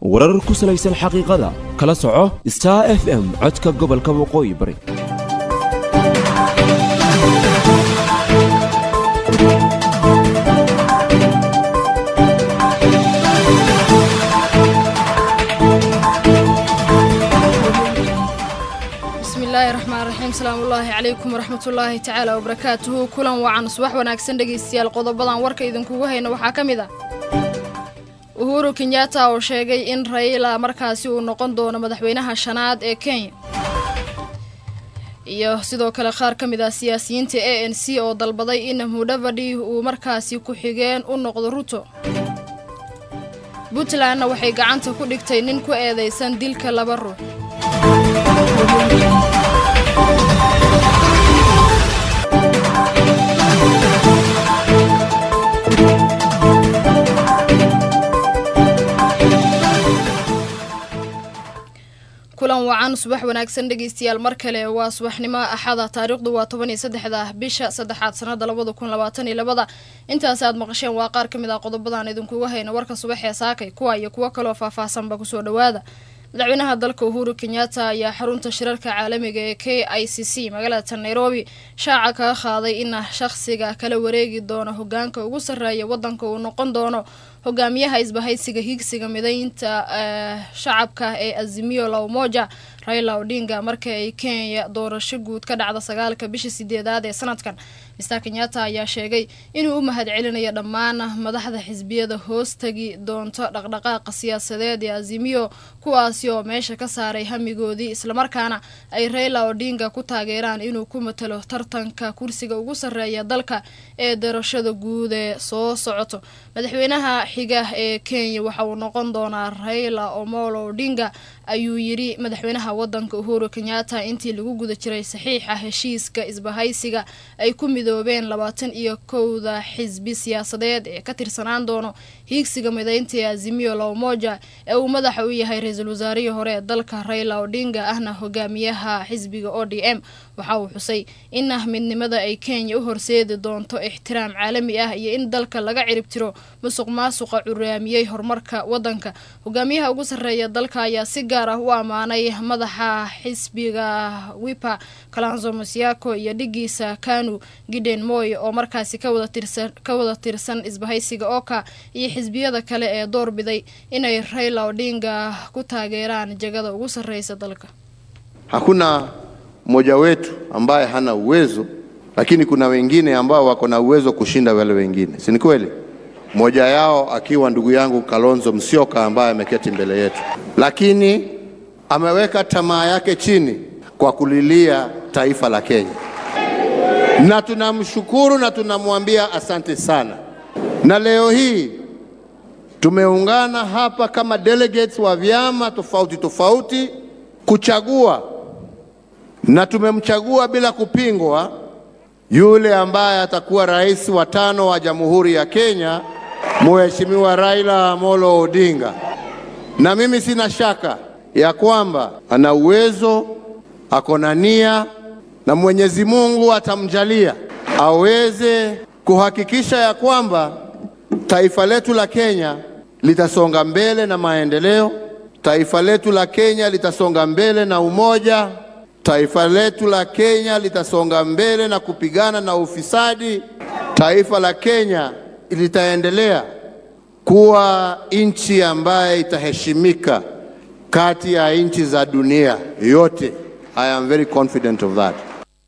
warar ku salaysan xaqiiqada kala soco star f m codka gobolka waqooyi bari bismillaahi raxmaan raxiim salaamullaahi calaykum waraxmatullaahi tacaala wabarakaatuhu kulan wacan subax wanaagsan dhegaystayaal qodobadan warka idinkugu hayna waxaa ka mid ah uhuru kenyatta oo sheegay in raila markaasi uu noqon doono madaxweynaha shanaad ee kenya iyo sidoo kale qaar ka mid ah siyaasiyiinta a n c oo dalbaday in mudhavadhi uu markaasi ku-xigeen u noqdo ruto puntlandna waxay gacanta ku dhigtay nin ku eedaysan dilka laba ruux kulan wacan subax wanaagsan dhegaystayaal mar kale waa subaxnimo axada taariikhdu waa toban iyo saddexda bisha saddexaad sanada labada kun labaatan iyo labada intaasi aad maqasheen waa qaar ka mid ah qodobadan idinkuga hayna warka subax ee saakay kuwa iyo kuwo kaloo faahfaahsanba kusoo dhawaada madaxweynaha dalka uhuru kenyatta ayaa xarunta shirarka caalamiga ee k i c c magaalada nairobi shaaca kaga qaaday in shaqsiga kala wareegi doono hogaanka ugu sarreeya wadanka uu noqon doono hogaamiyaha isbahaysiga higsiga midaynta shacabka ee azimio la umoja raila odinga marka ay kenya doorasho guud ka dhacda sagaalka bisha sideedaad ee sanadkan mister kenyatta ayaa sheegay inuu u mahad celinayo dhammaan madaxda xisbiyada hoos tagi doonto dhaqdhaqaaqa siyaasadeed ee azimio kuwaasi oo meesha ka saaray hamigoodii islamarkaana ay raila odinga ku taageeraan inuu ku matalo tartanka kursiga ugu sarreeya dalka ee doorashada guud ee soo socoto madaxweynaha xiga ee kenya waxa uu noqon doonaa raila omolo odinga ayuu yidhi madaxweynaha wadanka uhuru kenyatta intii lagu guda jiray saxiixa heshiiska isbahaysiga ay ku midoobeen labaatan iyo kowda xisbi siyaasadeed ee ka tirsanaan doono hiigsiga midaynta ee azimio la umoja ee uu madaxa u yahay ra-iisul wasaarihii hore ee dalka raila odinga ahna hogaamiyaha xisbiga o d m waxa uu xusay in midnimada ay kenya u horseedi doonto ixtiraam caalami ah iyo in dalka laga ciribtiro musuq maasuqa curaamiyey horumarka wadanka hogaamiyaha ugu sarreeya dalka ayaa si gaar ah u ammaanay madaxa xisbiga wipa kalanzo masiako iyo dhigiisa kanu giden moy oo markaasi ka wada tirsan isbahaysiga oka iyo xisbiyada kale ee door biday inay raila odinga ku taageeraan jagada ugu sarreysa dalka hakuna mmoja wetu ambaye hana uwezo, lakini kuna wengine ambao wako na uwezo kushinda wale wengine, si ni kweli? Mmoja yao akiwa ndugu yangu Kalonzo Musyoka ambaye ameketi mbele yetu, lakini ameweka tamaa yake chini kwa kulilia taifa la Kenya, na tunamshukuru na tunamwambia asante sana. Na leo hii tumeungana hapa kama delegates wa vyama tofauti tofauti kuchagua na tumemchagua bila kupingwa yule ambaye atakuwa rais wa tano wa Jamhuri ya Kenya, Mheshimiwa Raila Amolo Odinga. Na mimi sina shaka ya kwamba ana uwezo, ako na nia na Mwenyezi Mungu atamjalia aweze kuhakikisha ya kwamba taifa letu la Kenya litasonga mbele na maendeleo, taifa letu la Kenya litasonga mbele na umoja taifa letu la Kenya litasonga mbele na kupigana na ufisadi. Taifa la Kenya litaendelea kuwa nchi ambaye itaheshimika kati ya nchi za dunia yote. I am very confident of that.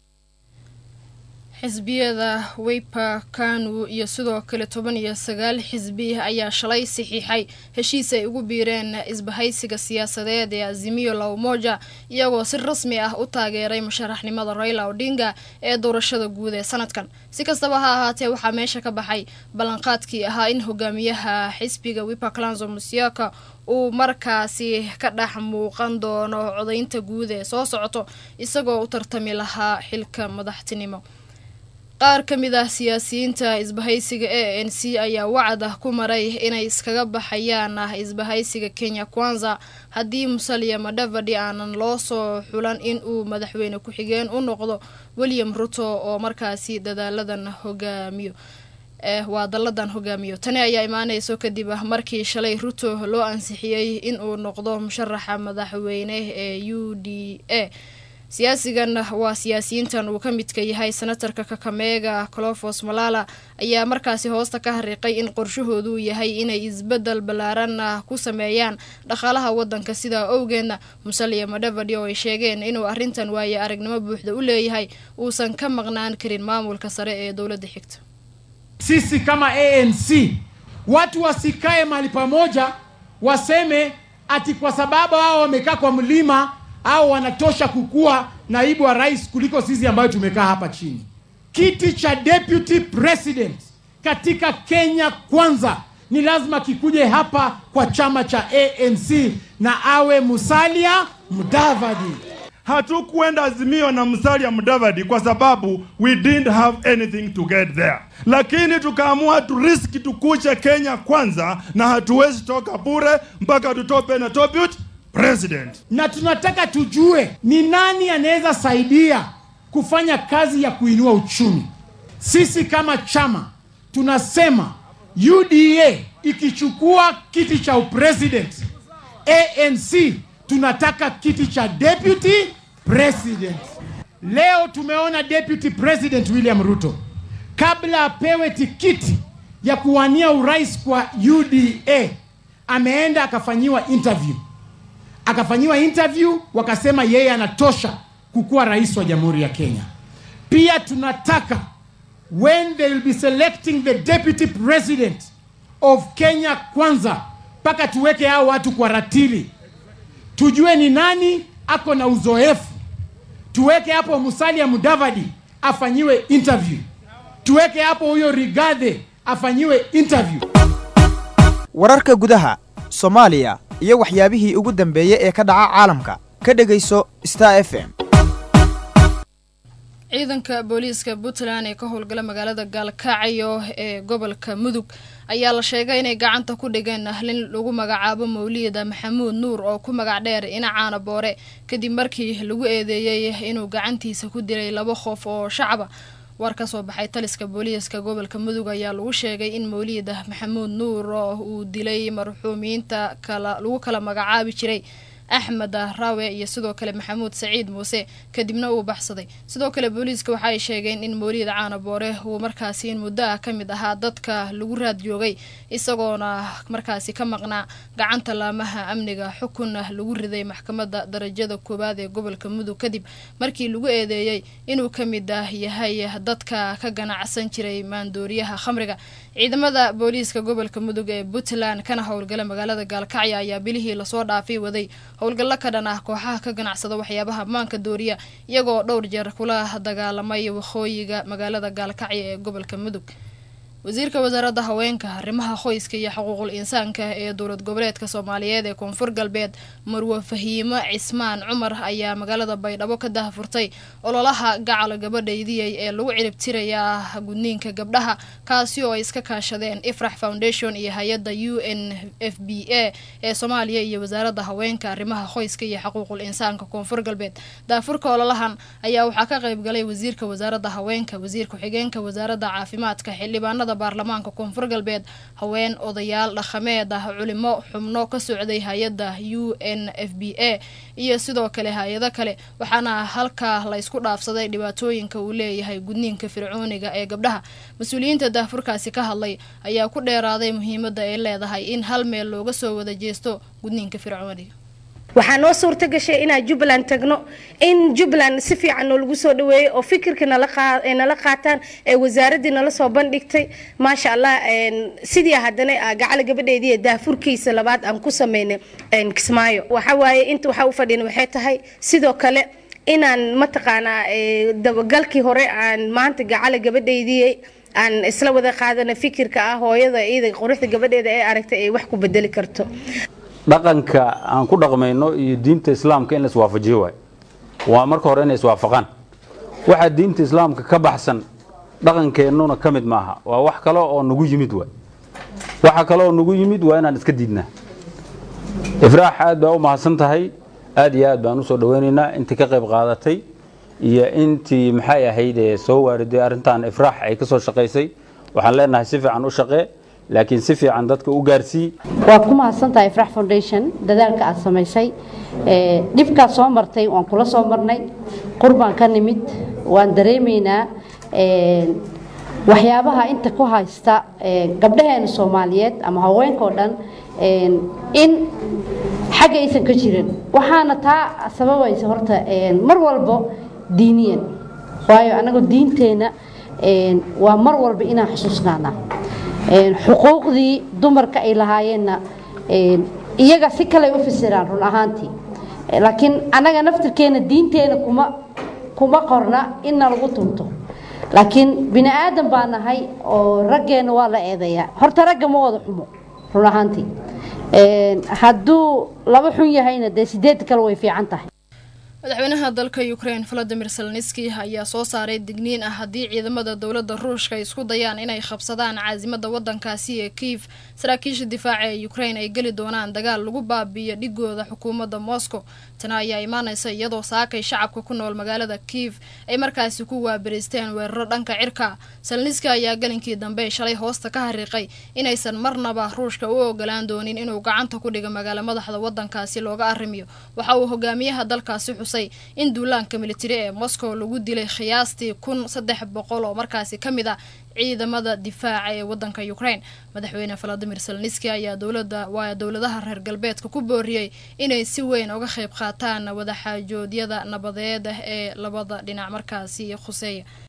xisbiyada wipa kanu iyo sidoo kale toban iyo sagaal xisbi ayaa shalay saxiixay heshiis ay ugu biireen isbahaysiga siyaasadeed ee azimio la umoja iyagoo si rasmi ah u taageeray musharaxnimada raila odinga ee doorashada guud ee sanadkan si kastaba ha ahaatee waxaa meesha ka baxay ballanqaadkii ahaa in hogaamiyaha xisbiga wipa clanzo musiaka uu markaasi ka dhex muuqan doono codaynta guud ee soo socoto isagoo u tartami lahaa xilka madaxtinimo qaar ka mid ah siyaasiyiinta isbahaysiga a n c ayaa wacad ah ku maray inay iskaga baxayaan ah isbahaysiga kenya kwanza haddii musalia madhavadi aanan loo soo xulan in uu madaxweyne ku-xigeen u noqdo william ruto oo markaasi dadaaladan hogaamiyo waa dalladan hogaamiyo tani ayaa imaaneyso kadib markii shalay ruto loo ansixiyey in uu noqdo musharaxa madaxweyne ee u d a siyaasigan waa siyaasiyiintan uu ka midka yahay senatarka kakameega colofos malala ayaa markaasi hoosta ka hariiqay in qorshahoodu yahay inay isbedel ballaaran ku sameeyaan dhaqaalaha wadanka sidaa owgeedna musaliya madhavadi oo ay sheegeen inuu arrintan waaye aragnimo buuxda u leeyahay uusan ka maqnaan karin maamulka sare ee dowladda xigta sisi kama ANC watu wasikae mahali pamoja waseme ati kwa sababu hao wamekaa kwa mlima au wanatosha kukuwa naibu wa rais kuliko sisi ambayo tumekaa hapa chini. Kiti cha deputy president katika Kenya kwanza ni lazima kikuje hapa kwa chama cha ANC na awe Musalia Mudavadi. Hatukuenda Azimio na Musalia Mudavadi kwa sababu we didn't have anything to get there, lakini tukaamua turiski tukuje Kenya kwanza, na hatuwezi toka bure mpaka tutope na deputy president. Na tunataka tujue ni nani anaweza saidia kufanya kazi ya kuinua uchumi. Sisi kama chama tunasema UDA ikichukua kiti cha upresident, ANC tunataka kiti cha deputy president. Leo tumeona deputy president William Ruto kabla apewe tikiti ya kuwania urais kwa UDA ameenda akafanyiwa interview akafanyiwa interview wakasema yeye anatosha kukuwa rais wa jamhuri ya Kenya. Pia tunataka when they will be selecting the deputy president of Kenya kwanza, mpaka tuweke hao watu kwa ratili, tujue ni nani ako na uzoefu. Tuweke hapo Musalia Mudavadi afanyiwe interview, tuweke hapo huyo Rigathi afanyiwe interview. wararka gudaha soomaaliya iyo waxyaabihii ugu dambeeyey ee ka dhaca caalamka ka dhegayso star f m ciidanka booliiska puntland ee ka howlgala magaalada gaalkacyo ee gobolka mudug ayaa la sheegay inay gacanta ku dhigeen ahlin lagu magacaabo mawlida maxamuud nuur oo ku magac dheer inacaana boore kadib markii lagu eedeeyey inuu gacantiisa ku dilay laba qof oo shacaba war ka soo baxay taliska booliiska gobolka mudug ayaa lagu sheegay in mawlida maxamuud nuur oo uu dilay marxuumiinta kala lagu kala magacaabi jiray axmed raawe iyo sidoo kale maxamuud saciid muuse kadibna uu baxsaday sidoo kale booliiska waxa ay sheegeen in mawlid caana boore uu markaasi in muddo ah ka mid ahaa dadka lagu raad joogay isagoona markaasi ka maqnaa gacanta laamaha amniga xukunna lagu riday maxkamadda darajada koowaad ee gobolka mudug kadib markii lagu eedeeyey inuu ka mid ah yahay dadka ka ganacsan jiray maandooriyaha khamriga ciidamada booliiska gobolka mudug ee puntland kana howlgala magaalada gaalkacyo ayaa bilihii lasoo dhaafay waday howlgallo ka dhan ah kooxaha ka ganacsada waxyaabaha maanka dooriya iyagoo dhowr jeer kula dagaalamay waqooyiga magaalada gaalkacyo ee gobolka mudug wasiirka wasaaradda haweenka arrimaha qoyska iyo xuquuqul insaanka ee dowlad goboleedka soomaaliyeed ee koonfur galbeed marwe fahiimo cismaan cumar ayaa magaalada baydhabo ka dahafurtay ololaha gacal gabadhaydiyay ee lagu ciribtirayaa gudniinka gabdhaha kaasi oo ay iska kaashadeen ifrax foundation iyo hay-adda u n f b a ee soomaaliya iyo wasaaradda haweenka arrimaha qoyska iyo xuquuqul insaanka koonfur galbeed daafurka ololahan ayaa waxaa ka qaybgalay wasiirka wasaaradda haweenka wasiir ku-xigeenka wasaaradda caafimaadka xildhibaanada baarlamaanka koonfur galbeed haween odayaal dhaqameed ah culimo xubno ka socday hay-adda u n f b a iyo sidoo kale hay-ado kale waxaana halkaa la ysku dhaafsaday dhibaatooyinka uu leeyahay gudniinka fircooniga ee gabdhaha mas-uuliyiinta daafurkaasi ka hadlay ayaa ku dheeraaday muhiimadda ay leedahay in hal meel looga soo wada jeesto gudniinka fircooniga waxaa noo suurta gashay inaan jubbaland tagno in jubbaland si fiican noolagu soo dhaweeyey oo fikirka nala qaataan ee wasaaraddii nala soo bandhigtay maasha allah sidii haddana gacala gabadheedii daafurkiisa labaad aan ku sameynay kismaayo waxawaaye inta waxaa u fadhina waxay tahay sidoo kale inaan mataqaanaa dabagalkii hore aan maanta gacala gabadheydii aan isla wada qaadana fikirka ah hooyada iyada quruxda gabadheeda ee aragtay ay wax ku bedeli karto dhaqanka aan ku dhaqmayno iyo diinta islaamka in la iswaafajiyo waay waa marka hore inay iswaafaqaan waxaa diinta islaamka ka baxsan dhaqankeennuna ka mid maaha waa wax kale oo nagu yimid waay waxa kale oo nagu yimid waa inaan iska diidnaa ifraax aad baa u mahadsan tahay aad iyo aad baan usoo dhaweynaynaa intii ka qayb qaadatay iyo intii maxay ahayd ee soo waariday arrintan ifraax ay ka soo shaqaysay waxaan leenahay si fiican u shaqee laakiin si fiican dadka u gaarsii waa ku mahadsantahay frax foundation dadaalka aad samaysay Ee, dhibkaad soo martay waan kula soo marnay qurbaan ka nimid waan dareemaynaa ee, waxyaabaha inta ku haysta ee, gabdhaheena soomaaliyeed ama haweenkao dhan ee, in xagga aysan ka jirin waxaana taa sababaysa horta ee, mar walbo diiniyan waayo annagu diinteenna ee, waa mar walba inaan xusuusnaana Ee, xuquuqdii dumarka ay lahaayeenna ee, iyaga si kale u fasiraan run ahaantii Ee, laakiin annaga naftirkeena diinteena kuma kuma qorna inna lagu tunto laakiin bini aadan baa nahay oo raggeena waa la eedayaa horta ragga ma wada xumo run ahaantii Ee, hadduu laba xun yahayna dee sideed kale way fiican tahay madaxweynaha dalka ukraine valadimir selniski ayaa soo saaray digniin ah haddii ciidamada dowladda ruushka ay isku dayaan inay qabsadaan caasimada wadankaasi ee kiif saraakiisha difaaca ee ukraine ay geli doonaan dagaal lagu baabiiyo dhigooda xukuumadda moscow tana ayaa imaanaysa iyadoo saakay shacabka ku nool magaalada kiif ay markaasi ku waabariisteen weeraro dhanka cirka selniski ayaa galinkii dambe shalay hoosta ka hariiqay inaysan marnaba ruushka u ogolaan doonin inuu gacanta ku dhigo magaalo madaxda wadankaasi looga arrimiyo waxa uu hogaamiyaha dalkaasi xusay in duulaanka militari ee moscow lagu dilay khiyaastii kun saddex boqol oo markaasi ka mid ah ciidamada difaaca ee wadanka ukraine madaxweyne valadimir selniski ayaa dowlada waa dowladaha reer galbeedka ku booriyey inay si weyn uga qayb qaataan wadaxaajoodyada nabadeed ah ee labada dhinac markaasi khuseeya